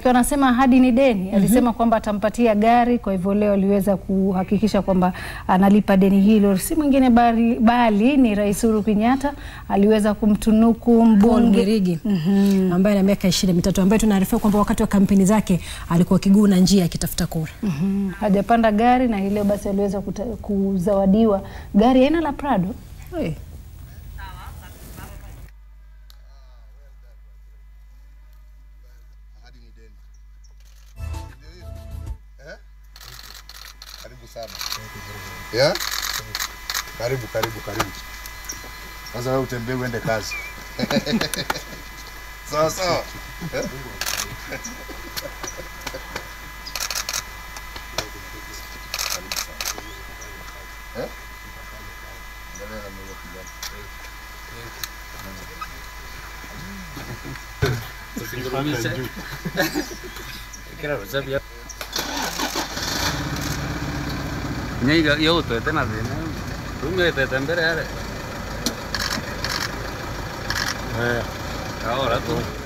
Ikiwa anasema ahadi ni deni, alisema kwamba atampatia gari. Kwa hivyo leo aliweza kuhakikisha kwamba analipa deni hilo. Si mwingine bali, bali ni Rais Uhuru Kenyatta aliweza kumtunuku Paul mbunge Mwirigi ambaye ana miaka ishirini na mitatu ambaye tunaarifiwa kwamba wakati wa kampeni zake alikuwa kiguna njia akitafuta kura. Mhm. hajapanda gari na hii leo basi aliweza kuta- kuzawadiwa gari aina la Prado. Hey. Ahadi ni deni. Ndio hiyo. Eh? Karibu sana. Yeah? Karibu, karibu, karibu. Sasa wewe utembee uende kazi. Sawa sawa. Eh? Eh? Endelea na mlio kijana. Usingurumishe. Kira rusa bia. Nyaiga yo twete na thina. Rumio twete mbere yare. Eh. Ahora tu.